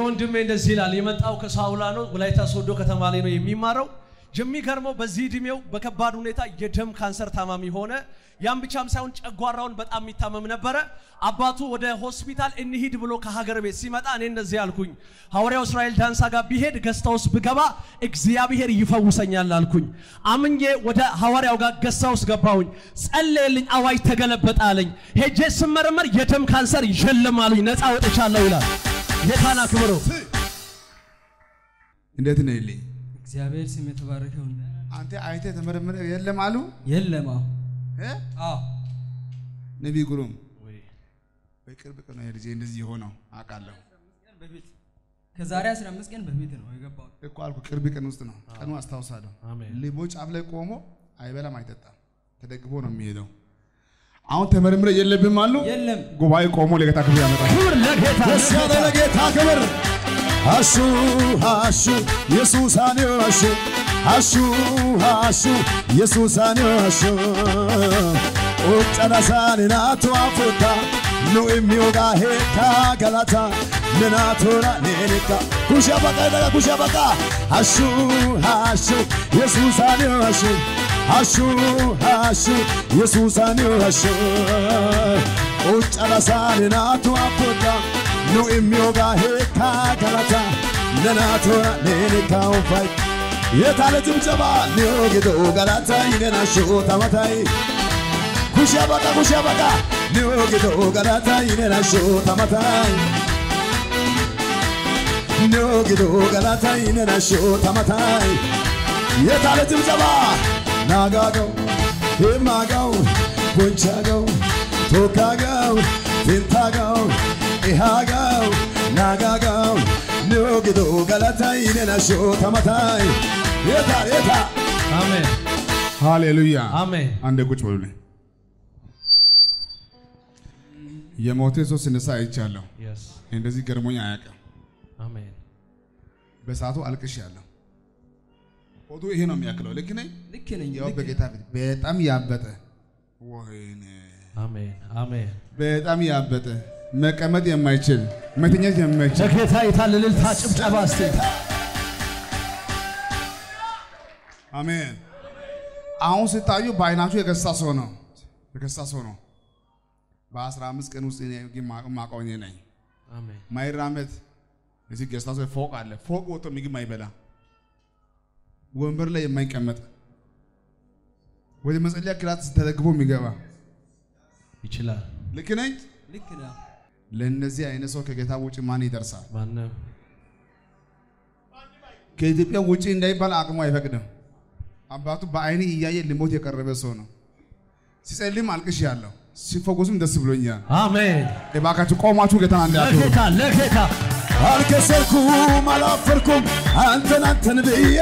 ወንድሜ እንደዚህ ይላል። የመጣው ከሳውላ ነው፣ ወላይታ ሶዶ ከተማ ላይ ነው የሚማረው። የሚገርመው በዚህ እድሜው በከባድ ሁኔታ የደም ካንሰር ታማሚ ሆነ። ያም ብቻም ሳይሆን ጨጓራውን በጣም የሚታመም ነበረ። አባቱ ወደ ሆስፒታል እንሂድ ብሎ ከሀገር ቤት ሲመጣ እኔ እንደዚህ አልኩኝ፣ ሐዋርያው እስራኤል ዳንሳ ጋር ቢሄድ ገስታ ውስጥ ብገባ እግዚአብሔር ይፈውሰኛል አልኩኝ። አምኜ ወደ ሐዋርያው ጋር ገስታ ውስጥ ገባሁኝ። ጸለየልኝ፣ አዋጅ ተገለበጠ አለኝ። ሄጄ ስመረመር የደም ካንሰር የለም አሉኝ። ነፃ ወጥቻለሁ ይላል። ጌታን አክብሮ እንዴት ነው ይልኝ? እግዚአብሔር ስም የተባረከው ይሁን። አንተ አይተ ተመረመረ የለም አሉ የለም አዎ እ? አዎ ነቢይ ጉሩም በቅርብ ቀን ነው ልጄ እንደዚህ የሆነው አውቃለሁ ቀን በፊት ከዛሬ 15 ቀን በፊት ነው የገባሁት። እኮ አልኩ። ቅርብ ቀን ውስጥ ነው ቀኑ አስታውሳለሁ። አሜን። ልቦ ጫፍ ላይ ቆሞ አይበላም አይጠጣም፣ ተደግፎ ነው የሚሄደው። አሁን ተመርምረ የለብም አሉ። የለም ጉባኤ ቆሞ ለጌታ ክብር ያመጣል። ክብር ለጌታ ደስ ያለ ለጌታ ክብር አሹ አሹ ኢየሱስ አንዮ አሹ አሹ አሹ ኢየሱስ አንዮ አሹ ኡጨናሳን ናቱ አፉታ ኑ የሚዮጋ ሄታ ገላታ ምናቶራ ኔኔካ ኩሻ በቃ ደጋ ኩሻ በቃ አሹ አሹ ኢየሱስ አንዮ አሹ አሹ አሹ ኢየሱስ አንዮ አሹ ኡጨናሳን ናቱ አፉታ nu imyoga heka galata nenatora neneka ufai የታለ ጭብጨባ ኒዮጊዶ ገላታ ይነና ሾታ ማታይ ኩሻ በቃ ኩሻ በቃ ኒዮጊዶ ገላታ ይነና ሾታ ማታይ ኒዮጊዶ ገላታ ይነና ሾታ ማታይ የታለ ጭብጨባ ናጋገው ሄማጋው ጎንቻጋው ቶካጋው ፊንታጋው ኢሃጋው ናጋጋው ኒዮጊዶ ገላታ ይነና ሾታ ማታይ የታ የታ አሜን ሃሌሉያ አሜን። አንዴ ቁጭ በሉልኝ። የሞተ ሰው ሲነሳ አይቻለሁ። Yes. እንደዚህ ገርሞኝ አያውቅም። አሜን በሰዓቱ አልቅሻለሁ። ፎቶ ይሄ ነው የሚያክለው። ልክ ነኝ? ልክ ነኝ ያው ልክ በጌታ ፊት በጣም ያበጠ ወይኔ፣ አሜን አሜን። በጣም ያበጠ መቀመጥ የማይችል መተኛት የማይችል ለጌታ የታለ እልልታ ጭብጨባ እስቲ አሜን። አሁን ስታዩ በአይናችሁ የገሳ ሰው ነው የገሳ ሰው ነው። በአስራ አምስት ቀን ውስጥ እኔ ግን ማ- ማውቀው እኔ ነኝ። አሜን ማይራመድ እዚህ ገስታ ሰው ፎቅ አለ። ፎቅ ወጥቶ ምግብ ማይበላ ወንበር ላይ የማይቀመጥ ወደ መጸለያ ክላስ ተደግፎ የሚገባ ይችላል። ልክ ነኝ። ልክ ነው ለእነዚህ አይነት ሰው ከጌታ ውጭ ማን ይደርሳል? ማንም ከኢትዮጵያ ውጭ እንዳይባል አቅሙ አይፈቅድም። አባቱ በአይኔ እያየ ሊሞት የቀረበ ሰው ነው። ሲጸልም አልቅሽ ያለው ሲፈወስም ደስ ብሎኛል። አሜን። እባካችሁ ቆማችሁ ጌታን አንድ ያክብሩ። ለጌታ ለጌታ አልከሰርኩም አላፈርኩም አንተን አንተን ብዬ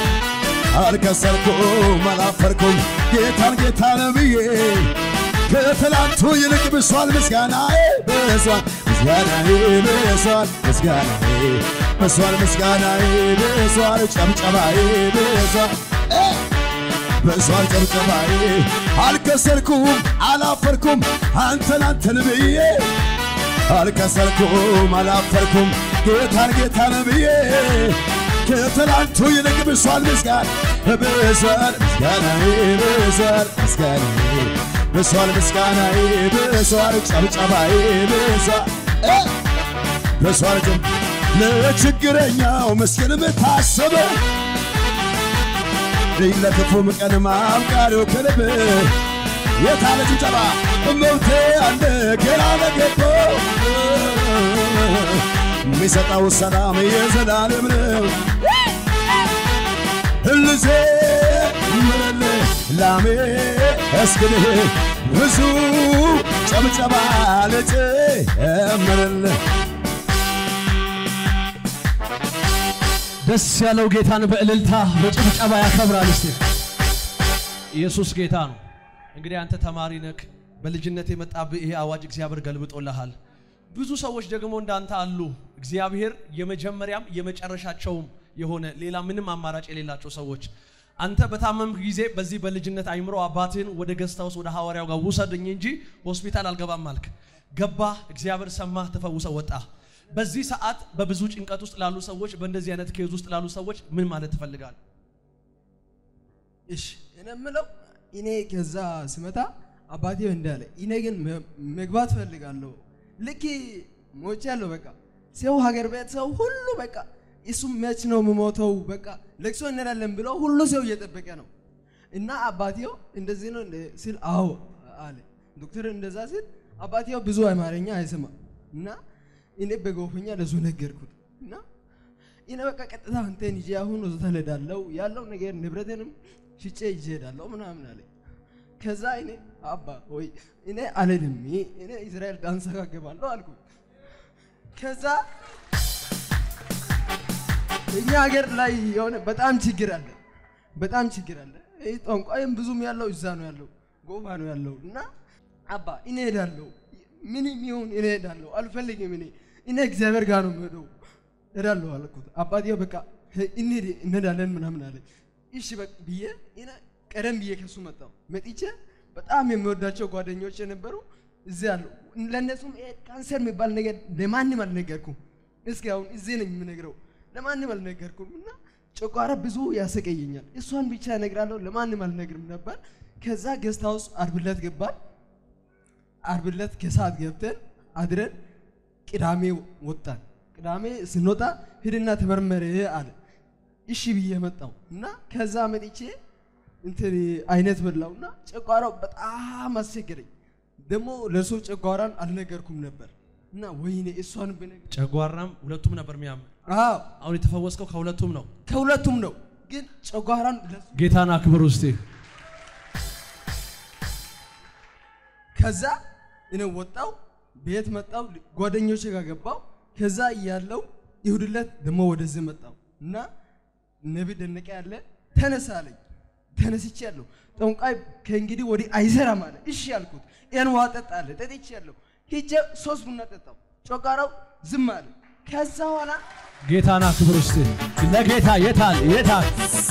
አልከሰርኩም አላፈርኩም ጌታን ጌታን ብዬ ከትላንቱ ይልቅ ብሷል ምስጋናዬ ብሷል ምስጋናዬ ብሷል ምስጋናዬ ብሷል ምስጋናዬ ብሷል ጨብጨባዬ ብሷል እ ብሷል ጨብጨባዬ አልከሰርኩም አላፈርኩም አንተን አንተን ብዬ አልከሰርኩም አላፈርኩም ጌታን ጌታን ብዬ ከትላንቱ ይልቅ ብሷል ምስጋና ብሷል ምስጋናዬ ብሷል ምስጋናዬ ብሷል ምስጋናዬ ብሷል ጨብጨባዬ ብሷል እ ብሷል ጭም ለችግረኛው ምስኪን ብታስብ ለክፉም ቀን ማብቃሪው ከልብ የታለ ጭብጨባ መብቴ አለ ገና ነገቦ የሚሰጠው ሰላም የዘላለም ነው። ህልዜ ምርል ላሜ እስክልህ ብዙ ጨብጨባ ልጨምርልህ ደስ ያለው ጌታን በእልልታ በጭብጨባ ያከብራል። እስቲ ኢየሱስ ጌታ ነው። እንግዲህ አንተ ተማሪ ነክ በልጅነት የመጣብህ ይሄ አዋጅ እግዚአብሔር ገልብጦልሃል። ብዙ ሰዎች ደግሞ እንዳንተ አሉ። እግዚአብሔር የመጀመሪያም የመጨረሻቸውም የሆነ ሌላ ምንም አማራጭ የሌላቸው ሰዎች አንተ በታመምክ ጊዜ በዚህ በልጅነት አይምሮ አባትህን ወደ ገስታ ውስጥ ወደ ሐዋርያው ጋር ውሰድኝ እንጂ ሆስፒታል አልገባም አልክ። ገባ፣ እግዚአብሔር ሰማህ፣ ተፈውሰ ወጣ። በዚህ ሰዓት በብዙ ጭንቀት ውስጥ ላሉ ሰዎች፣ በእንደዚህ አይነት ኬዝ ውስጥ ላሉ ሰዎች ምን ማለት ትፈልጋል? እሺ እኔ የምለው እኔ ከዛ ስመታ አባቴ እንዳለ እኔ ግን መ- መግባት ፈልጋለሁ። ልክ ሞች ያለው በቃ ሰው ሀገር ቤት ሰው ሁሉ በቃ እሱ መች ነው የምሞተው በቃ ለቅሶ እንላለን ብለው ሁሉ ሰው እየጠበቀ ነው። እና አባቴው እንደዚህ ነው እንደ ሲል አዎ አለ ዶክተር እንደዛ ሲል አባቴው ብዙ አማርኛ አይሰማም እና እኔ በጎፈኛ ለሱ ነገርኩት እና እኔ በቃ ቀጥታ አንተን ይዤ አሁን ሆስፒታል ሄዳለሁ ያለው ነገር ንብረቴንም ሽጬ ይዤ ሄዳለሁ ምናምን አለ። ከዛ እኔ አባ ወይ እኔ አልልም እኔ እስራኤል ዳንስ ጋር እገባለሁ አልኩት። ከዛ እኛ ሀገር ላይ የሆነ በጣም ችግር አለ፣ በጣም ችግር አለ። ይህ ጠንቋይም ብዙም ያለው እዛ ነው ያለው፣ ጎባ ነው ያለው እና አባ እኔ ሄዳለሁ፣ ምንም ይሁን እኔ ሄዳለሁ፣ አልፈልግም እኔ እኔ እግዚአብሔር ጋር ነው የምሄደው ሄዳለሁ አልኩት። አባቴው በቃ እንሂድ እንሄዳለን ምናምን አለ። እሺ በቃ ብዬ እኔ ቀደም ብዬ ከሱ መጣሁ። መጥቼ በጣም የሚወዳቸው ጓደኞች የነበሩ እዚህ አሉ። ለእነሱም ይሄ ካንሰር የሚባል ነገር ለማንም አልነገርኩም። እስኪ አሁን እዚህ ነኝ የምነግረው፣ ለማንም አልነገርኩም እና ጨጓራ ብዙ ያሰቀየኛል። እሷን ብቻ እነግራለሁ፣ ለማንም አልነግርም ነበር። ከዛ ገስት ሃውስ ዓርብ ዕለት ገባን። ዓርብ ዕለት ከሰዓት ገብተን አድረን ቅዳሜ ወጣን። ቅዳሜ ስንወጣ ሂድና ተመርመር አለ። እሺ ብዬ መጣው እና ከዛ መጥቼ እንትን አይነት በላውና ጨጓራው በጣም አስቸገረኝ። ደግሞ ለእሱ ጨጓራን አልነገርኩም ነበር እና ወይኔ እሷን ብነግር ጨጓራም ሁለቱም ነበር የሚያም አዎ አሁን የተፈወስከው ከሁለቱም ነው። ከሁለቱም ነው። ግን ጨጓራን ለሱ ጌታን አክብር ውስጤ ከዛ እኔ ወጣው ቤት መጣው ጓደኞቼ ጋር ገባው። ከዛ እያለው ይሁድ ዕለት ደግሞ ወደዚህ መጣው እና ነቢ ደነቀ ያለ ተነሳ አለኝ። ተነስቼ ያለሁ ጠንቋይ ከእንግዲህ ወዲህ አይሰራም አለ። እሺ ያልኩት ይህን ውሃ ጠጣ አለ። ጠጥቼ ያለሁ ሂጄ ሶስት ቡና ጠጣው። ጨጓራው ዝም አለ። ከዛ ኋላ ጌታን አክብር ውስጤ ለጌታ የታል የታል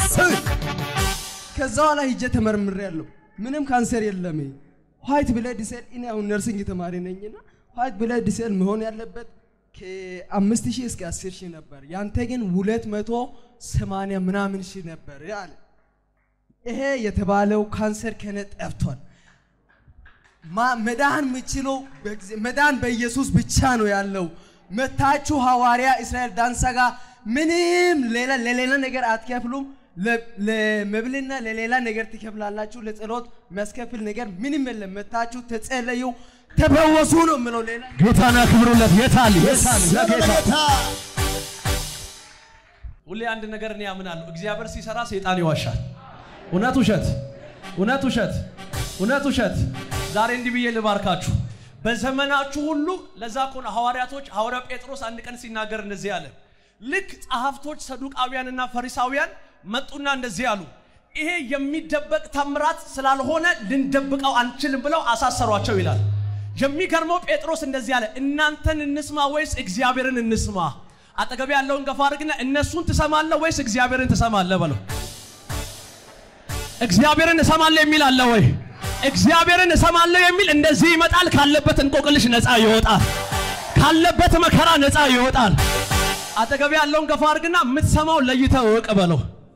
ከዛ ኋላ ሂጄ ተመርምሬ ያለሁ ምንም ካንሰር የለም። ዋይት ብለድ ሴል እኔ አሁን ነርሲንግ ተማሪ ነኝና ዋይት ብለድ ሴል መሆን ያለበት ከአምስት ሺህ እስከ አስር ሺህ ነበር። ያንተ ግን ሁለት መቶ ሰማንያ ምናምን ሺህ ነበር አለ። ይሄ የተባለው ካንሰር ከነ ጠፍቷል። ማ- መዳን የምችለው በጊዜ- መዳን በኢየሱስ ብቻ ነው ያለው። መታችሁ ሐዋርያ እስራኤል ዳንሳ ጋር ምንም ሌላ ለሌላ ነገር አትከፍሉም። ለ- ለመብልና ለሌላ ነገር ትከፍላላችሁ። ለጸሎት የሚያስከፍል ነገር ምንም የለም። መታችሁ ተጸለዩ፣ ተፈወሱ ነው የምለው። ሌላ ጌታን አክብሩለት የታል የታል ለጌታ ለጌታ ሁሌ አንድ ነገር እኔ ያምናለሁ። እግዚአብሔር ሲሰራ ሰይጣን ይዋሻል። እውነት ውሸት፣ እውነት ውሸት፣ እውነት ውሸት። ዛሬ እንዲህ ብዬ ልባርካችሁ። በዘመናችሁ ሁሉ ለዛ እኮ ነው ሐዋርያቶች ሐዋርያ ጴጥሮስ አንድ ቀን ሲናገር እንደዚህ አለ። ልክ ጸሐፍቶች ሰዱቃውያንና ፈሪሳውያን መጡና እንደዚህ አሉ። ይሄ የሚደበቅ ታምራት ስላልሆነ ልንደብቀው አንችልም ብለው አሳሰሯቸው ይላል። የሚገርመው ጴጥሮስ እንደዚህ አለ፣ እናንተን እንስማ ወይስ እግዚአብሔርን እንስማ? አጠገብ ያለውን ገፋ አድርግና እነሱን ትሰማለህ ወይስ እግዚአብሔርን ትሰማለህ በለው። እግዚአብሔርን እሰማለሁ የሚል አለ ወይ? እግዚአብሔርን እሰማለሁ የሚል እንደዚህ ይመጣል። ካለበት እንቆቅልሽ ነፃ ይወጣል። ካለበት መከራ ነፃ ይወጣል። አጠገብ ያለውን ገፋ አድርግና የምትሰማው ለይተህ እወቅ በለው።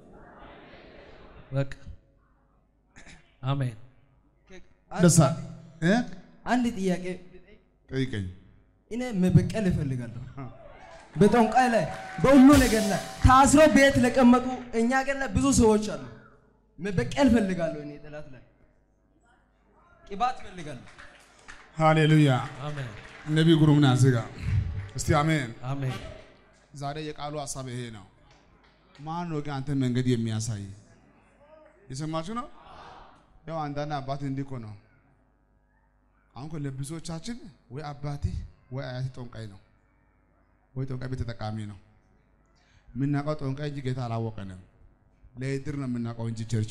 በቃ አሜን። ደሳ እ? አንድ ጥያቄ ጠይቀኝ። እኔ መበቀል እፈልጋለሁ። በጠንቋይ ላይ በሁሉ ነገር ላይ ታስሮ ቤት ለቀመጡ እኛ ሀገር ላይ ብዙ ሰዎች አሉ። መበቀል እፈልጋለሁ። እኔ ጠላት ላይ ቅባት እፈልጋለሁ። ሃሌሉያ። አሜን። ነቢይ ጉሩምና እዚህ ጋር እስቲ አሜን። አሜን። ዛሬ የቃሉ ሀሳብ ይሄ ነው። ማን ነው ግን አንተ መንገድ የሚያሳይ? የሰማችሁ ነው። ያው አንዳንድ አባት እንዲህ እኮ ነው። አሁን እኮ ለብዙዎቻችን ወይ አባቴ ወይ አያቴ ጠንቋይ ነው ወይ ጠንቋይ ቤት ተጠቃሚ ነው። የምናውቀው ጠንቋይ እንጂ ጌታ አላወቀንም። ለእድር ነው የምናውቀው እንጂ ቸርቹ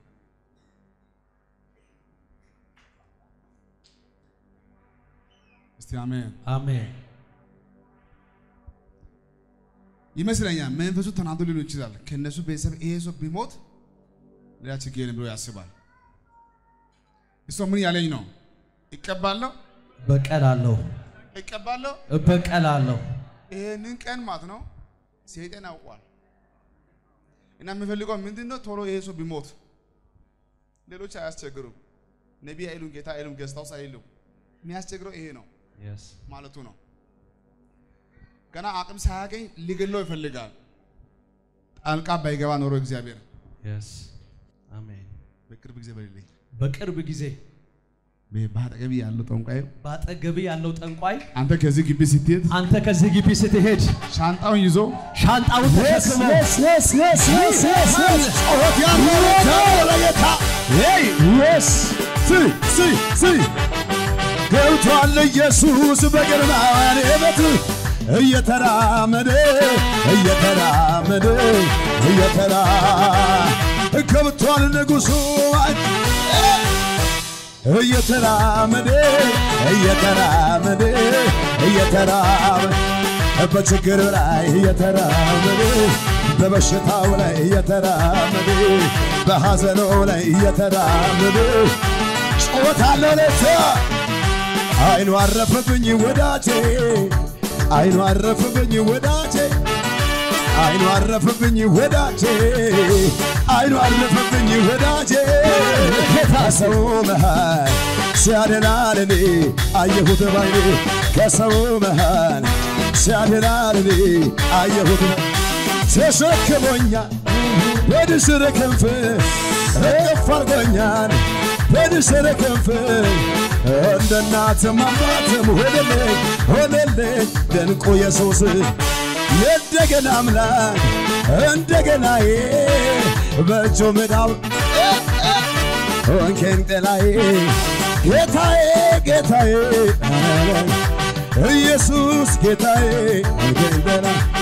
እስቲ አሜን። አሜን። ይመስለኛል መንፈሱ ተናዶ ሊሆን ይችላል። ከነሱ ቤተሰብ ይሄ ሰው ቢሞት ሌላ ችግር የለም ብሎ ያስባል። እሷ ምን ያለኝ ነው? እቀባለሁ በቀላለሁ፣ እቀባለሁ። እበቀላለሁ። ይሄንን ቀን ማለት ነው ሰይጣን ያውቋል። እና የሚፈልገው ምንድን ነው? ቶሎ ይሄ ሰው ቢሞት ሌሎች አያስቸግሩም። ነቢይ አይሉም፣ ጌታ አይሉም፣ ገስታውስ አይሉም። የሚያስቸግረው ይሄ ነው Yes. ማለቱ ነው። ገና አቅም ሳያገኝ ሊገለው ይፈልጋል። ጣልቃ ባይገባ ኖሮ እግዚአብሔር Yes. አሜን። በቅርብ ጊዜ በሌለኝ በቅርብ ጊዜ በአጠገቢ ያለው ጠንቋይ በአጠገብ ያለው ጠንቋይ አንተ ከዚህ ግቢ ስትሄድ አንተ ከዚህ ግቢ ስትሄድ ሻንጣውን ይዞ ሻንጣውን ተሸክሞ yes, yes, yes, yes, yes, yes. ጩኸት ያለው ለጌታ ለጌታ Hey, yes. ሲ ሲ ሲ ገብቷል ኢየሱስ በግርማን ቤት እየተራመደ እየተራመደ እየተራ ገብቷል ንጉሡ እየተራመደ እየተራመደ እየተራመደ በችግር ላይ እየተራመደ በበሽታው ላይ እየተራመደ በሐዘኑ ላይ እየተራመደ ጮታለሁ ለታ አይኑ አረፈብኝ ወዳጄ አይኑ አረፈብኝ ወዳጄ አይኑ አረፈብኝ ወዳጄ አይኑ አረፈብኝ ወዳጄ ከሰው መሃል ሲያደላል እኔ አየሁት ባይኔ ከሰው መሃል ሲያደላል እኔ አየሁት ተሸክሞኛል በንስር ክንፍ እቅፍ አርጎኛል በንስር ክንፍ እንደ እናትም አባትም ሆነልኝ ሆነልኝ ድንቁ ኢየሱስ የእንደገና አምላክ እንደገናዬ በእጁ ምዳብ ሆንኬን ጥላዬ ጌታዬ ጌታዬ ኢየሱስ ጌታዬ ሆንኬን ጥላ